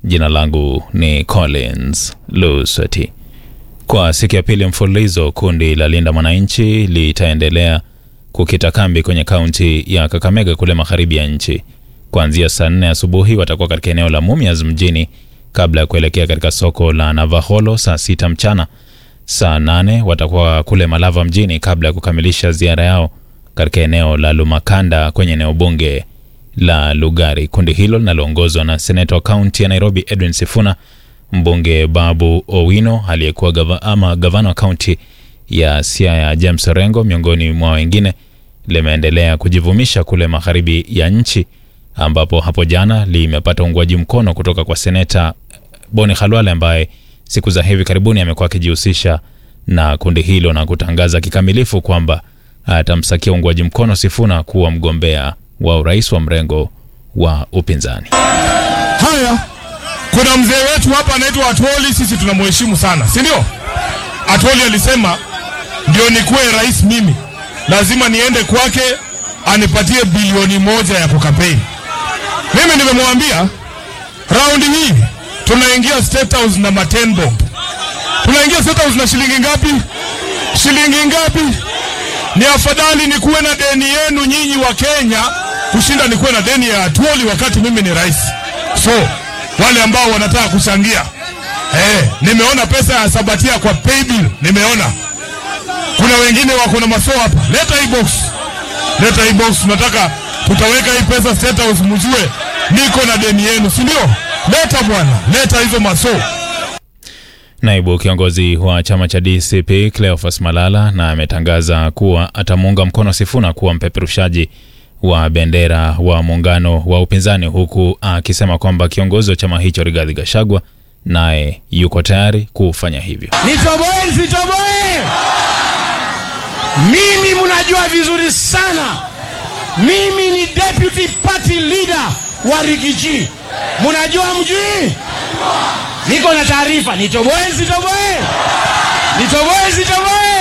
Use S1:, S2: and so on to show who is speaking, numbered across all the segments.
S1: Jina langu ni Collins Lusweti. Kwa siku ya pili mfululizo, kundi la Linda Mwananchi litaendelea kukita kambi kwenye kaunti ya Kakamega kule magharibi ya nchi. Kuanzia saa nne asubuhi watakuwa katika eneo la Mumias mjini kabla ya kuelekea katika soko la Navaholo saa sita mchana. Saa nane watakuwa kule Malava mjini kabla ya kukamilisha ziara yao katika eneo la Lumakanda kwenye eneo bunge la Lugari. Kundi hilo linaloongozwa na seneta wa kaunti ya Nairobi Edwin Sifuna, mbunge Babu Owino aliyekuwa gava, ama gavana wa kaunti ya Siaya James Orengo miongoni mwa wengine, limeendelea kujivumisha kule magharibi ya nchi ambapo hapo jana limepata uungwaji mkono kutoka kwa seneta Boni Khalwale ambaye siku za hivi karibuni amekuwa akijihusisha na kundi hilo na kutangaza kikamilifu kwamba atamsakia uungwaji mkono Sifuna kuwa mgombea wa urais wa mrengo wa upinzani.
S2: Haya, kuna mzee wetu hapa anaitwa Atwoli, sisi tunamheshimu sana, si ndio? Atwoli alisema ndio nikuwe rais mimi lazima niende kwake anipatie bilioni moja ya kukampeni. Mimi nimemwambia raundi hii tunaingia State House na maten bomb. Tunaingia State House na shilingi ngapi? Shilingi ngapi? Ni afadhali nikuwe na deni yenu nyinyi wa Kenya kushinda nikuwe na deni ya Atwoli wakati mimi ni rais. So wale ambao wanataka kuchangia eh, nimeona pesa ya Sabatia kwa paybill, nimeona kuna wengine wako na maso hapa. Leta hii box, leta hii box, tunataka tutaweka hii pesa State House, mjue niko na deni yenu, si ndio? Leta bwana, leta hizo maso.
S1: Naibu kiongozi wa chama cha DCP Cleophas Malala na ametangaza kuwa atamuunga mkono Sifuna kuwa mpeperushaji wa bendera wa muungano wa upinzani, huku akisema kwamba kiongozi wa chama hicho Rigathi Gachagua naye yuko tayari kufanya hivyo.
S3: Nitoboe nisitoboe? Mimi mnajua vizuri sana, mimi ni deputy party leader wa Rigiji. Mnajua mjui? Niko na taarifa. Nitoboe nisitoboe? Nitoboe nisitoboe?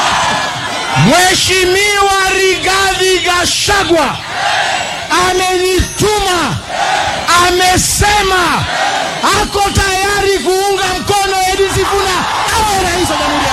S3: Mheshimiwa Rigathi Gachagua amenituma, amesema ako tayari kuunga mkono Edwin Sifuna awe rais wa Jamhuri ya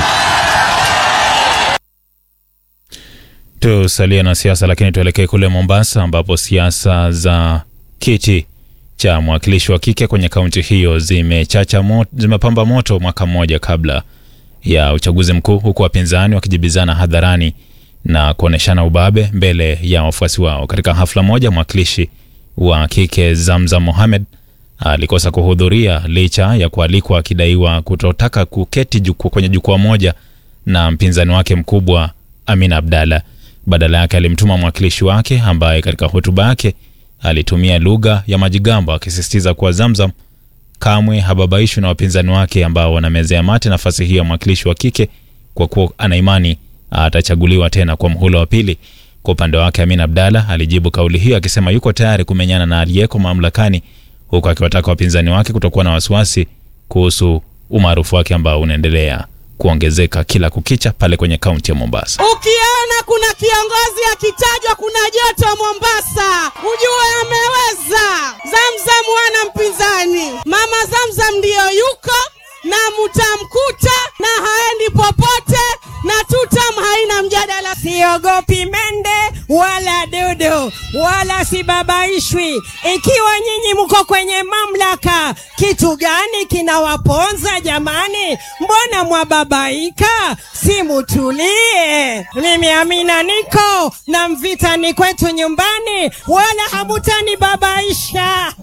S1: Tusalie na siasa, lakini tuelekee kule Mombasa ambapo siasa za kiti cha mwakilishi wa kike kwenye kaunti hiyo zimechacha moto, zimepamba moto mwaka mmoja kabla ya uchaguzi mkuu, huku wapinzani wakijibizana hadharani na kuoneshana ubabe mbele ya wafuasi wao. Katika hafla moja, mwakilishi wa kike Zamzam Mohamed alikosa kuhudhuria licha ya kualikwa, akidaiwa kutotaka kuketi juku, kwenye jukwaa moja na mpinzani wake mkubwa Amina Abdalla. Badala yake alimtuma mwakilishi wake ambaye katika hotuba yake alitumia lugha ya majigambo akisisitiza kuwa Zamzam kamwe hababaishwi na wapinzani wake ambao wanamezea mate nafasi hiyo ya mwakilishi wa kike kwa kuwa ana imani atachaguliwa tena kwa mhula wa pili. Kwa upande wake, Amin Abdalla alijibu kauli hiyo akisema yuko tayari kumenyana na aliyeko mamlakani, huku akiwataka wapinzani wake kutokuwa na wasiwasi kuhusu umaarufu wake ambao unaendelea kuongezeka kila kukicha pale kwenye kaunti ya Mombasa.
S4: Ukiona kuna kiongozi akitajwa kuna joto Mombasa, ujue ameweza. Zamzam wana mpinzani, mama Zamzam ndiyo yuko na mutamkuta na haendi popote, na tutam haina mjadala. Siogopi mende wala dudu wala sibabaishwi. Ikiwa nyinyi mko kwenye mamlaka, kitu gani kinawaponza jamani? Mbona mwababaika? Si mutulie. Mimi Amina niko na Mvita ni kwetu nyumbani, wala hamutani babaisha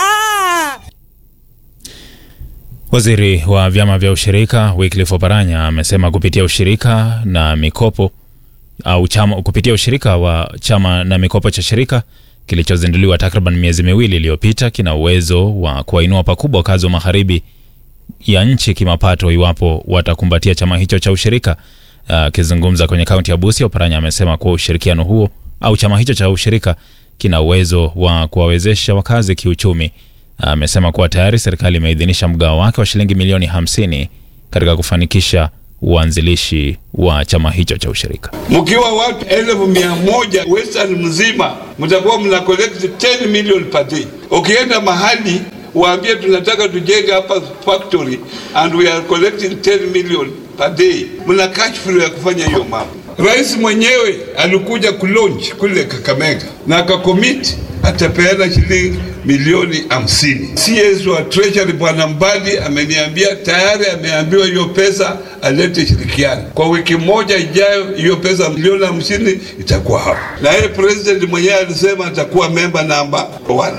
S1: Waziri wa vyama vya ushirika Wycliffe Oparanya amesema kupitia ushirika na mikopo au chama, kupitia ushirika wa chama na mikopo cha shirika kilichozinduliwa takriban miezi miwili iliyopita kina uwezo wa kuwainua pakubwa wakazi wa magharibi ya nchi kimapato iwapo watakumbatia chama hicho cha ushirika. Akizungumza uh, kwenye kaunti ya Busia, Oparanya amesema kuwa ushirikiano huo au chama hicho cha ushirika kina uwezo wa kuwawezesha wakazi kiuchumi. Amesema kuwa tayari serikali imeidhinisha mgao wake wa shilingi milioni 50 katika kufanikisha uanzilishi wa chama hicho cha ushirika.
S5: Mkiwa watu elfu mia moja Western mzima mtakuwa mna collect 10 million per day. Ukienda mahali waambie tunataka tujenge hapa factory and we are collecting 10 million per day. Mna cash flow ya kufanya hiyo mambo. Rais mwenyewe alikuja kulaunch kule Kakamega na akakomiti atapeana shilingi milioni hamsini. CS wa Treasury Bwana Mbadi ameniambia tayari ameambiwa hiyo pesa alete shirikiano. Kwa wiki moja ijayo hiyo pesa milioni hamsini itakuwa hapa, na yeye president mwenyewe alisema atakuwa memba namba one.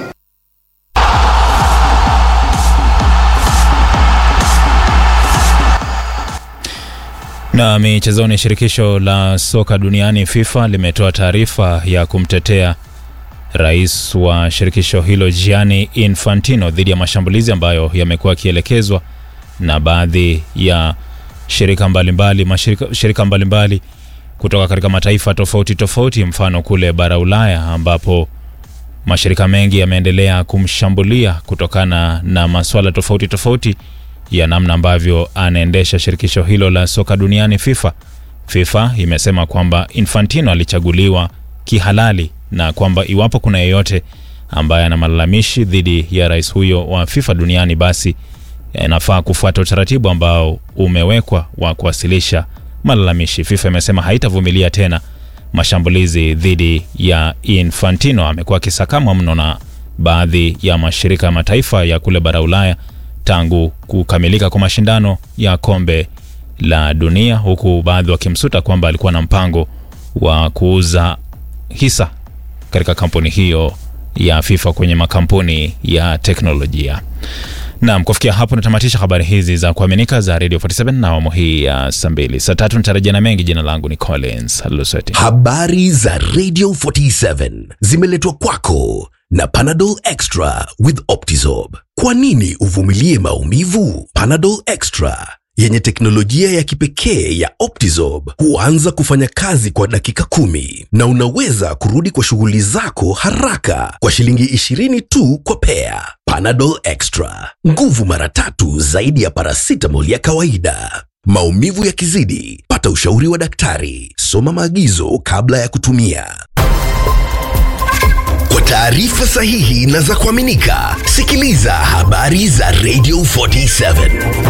S1: Na michezoni, shirikisho la soka duniani FIFA limetoa taarifa ya kumtetea rais wa shirikisho hilo Gianni Infantino dhidi ya mashambulizi ambayo yamekuwa yakielekezwa na baadhi ya shirika mbalimbali mashirika, shirika mbalimbali kutoka katika mataifa tofauti tofauti, mfano kule bara Ulaya ambapo mashirika mengi yameendelea kumshambulia kutokana na masuala tofauti tofauti ya namna ambavyo anaendesha shirikisho hilo la soka duniani FIFA. FIFA imesema kwamba Infantino alichaguliwa kihalali na kwamba iwapo kuna yeyote ambaye ana malalamishi dhidi ya rais huyo wa FIFA duniani, basi inafaa kufuata utaratibu ambao umewekwa wa kuwasilisha malalamishi. FIFA imesema haitavumilia tena mashambulizi dhidi ya Infantino. Amekuwa akisakamwa mno na baadhi ya mashirika ya mataifa ya kule bara Ulaya tangu kukamilika kwa mashindano ya kombe la dunia, huku baadhi wakimsuta kwamba alikuwa na mpango wa kuuza hisa katika kampuni hiyo ya FIFA kwenye makampuni ya teknolojia. Naam, kufikia hapo natamatisha habari hizi za kuaminika za Radio 47 na awamu hii ya saa mbili. Saa tatu nitarejea na mengi. Jina langu ni Collins Luseti.
S6: Habari za Radio 47 zimeletwa kwako na Panadol Extra with Optizorb. Kwa nini uvumilie maumivu? Panadol Extra yenye teknolojia ya kipekee ya Optizorb huanza kufanya kazi kwa dakika kumi na unaweza kurudi kwa shughuli zako haraka kwa shilingi 20 tu kwa pea. Panadol Extra, nguvu mara tatu zaidi ya paracetamol ya kawaida. Maumivu yakizidi, pata ushauri wa daktari. Soma maagizo kabla ya kutumia. Kwa taarifa sahihi na za kuaminika, sikiliza habari za Radio 47.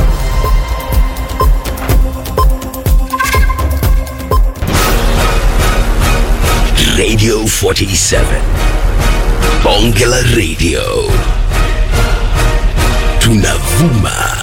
S6: Radio 47. Bonge la Radio. Tunavuma